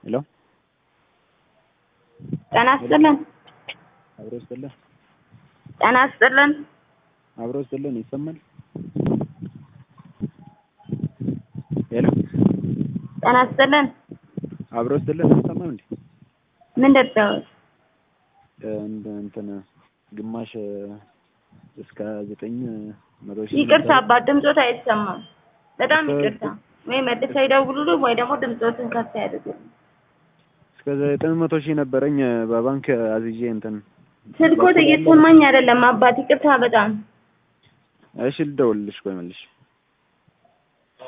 ሄሎ ጤና ይስጥልን። አብሮ ይስጥልን። ጤና ይስጥልን። አብሮ ይስጥልን። ይሰማል? ሄሎ ጤና ይስጥልን። አብሮ ይስጥልን። አይሰማም እንዴ? ምን ደብዳቤ? እንደ እንትን ግማሽ እስከ ዘጠኝ መቶ ሺህ ይቅርታ አባት ድምፆት አይሰማም። በጣም ይቅርታ። ወይ መልሰው ይደውሉልኝ ወይ ደግሞ ድምፆትን ከፍ ያድርጉልኝ። እስከ ዘጠኝ መቶ ሺህ ነበረኝ በባንክ አዝዤ እንትን ስልኮት እየተሰማኝ አይደለም አባት ይቅርታ በጣም እሺ ልደውልልሽ ቆይ መልሽ